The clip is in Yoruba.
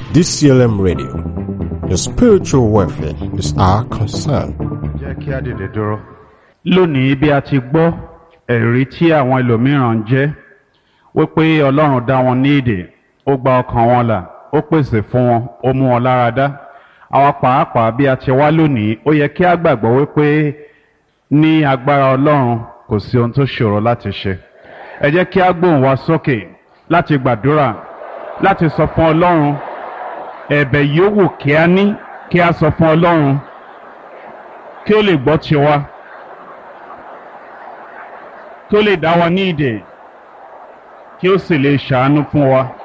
DCLM Radio. Your spiritual welfare is our concern. jẹ́ kí á dìde dúró. lónìí bí a ti gbọ́ ẹ̀rí tí àwọn ẹlòmíràn ń jẹ́ wípé ọlọ́run dá wọn ní èdè ó gba ọkàn wọn là ó pèsè fún wọn ó mú wọn lára dá àwa pàápàá bí a ti wá lónìí ó yẹ kí a gbàgbọ́ wípé ní agbára ọlọ́run kò sí ohun tó ṣòro láti ṣe ẹ jẹ́ kí a gbóhùn wa sókè láti gbàdúrà láti sọ fún ọlọ́run ẹ̀bẹ̀ yòówù kí a ní kí a sọ fún ọlọ́run kí ó lè gbọ́ tiwa kí ó lè dá wa ní ìdè kí ó sì lè ṣàánú fún wa.